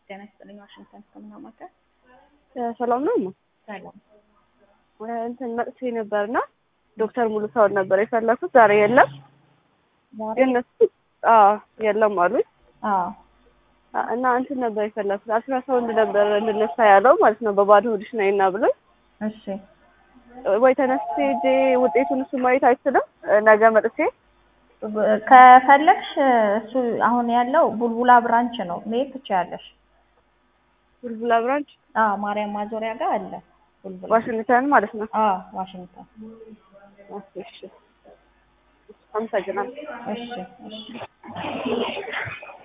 ጤና ይስጥልኝ። ዋሽንግተን ሕክምና ማዕከል ሰላም ነው። ሰላም። እንትን መጥቼ ነበርና ዶክተር ሙሉ ሰውን ነበር የፈለኩት። ዛሬ የለም ግን እነሱ አዎ የለም አሉኝ። አዎ እና እንትን ነበር የፈለኩት አልትራሳውንድ ነበር እንድነሳ ያለው ማለት ነው። በባዶ ሆድሽ ነይና ብሎኝ እሺ ወይ ተነስቼ ሄጄ ውጤቱን እሱ ማየት አይችልም። ነገ መጥቼ ከፈለግሽ እሱ አሁን ያለው ቡልቡላ ብራንች ነው መሄድ ትችያለሽ። ቡልቡላ ብራንች አዎ ማርያም ማዞሪያ ጋር አለ ቡልቡላ። ዋሽንግተን ማለት ነው። አዎ ዋሽንግተን። እሺ አመሰግናለሁ። እሺ እሺ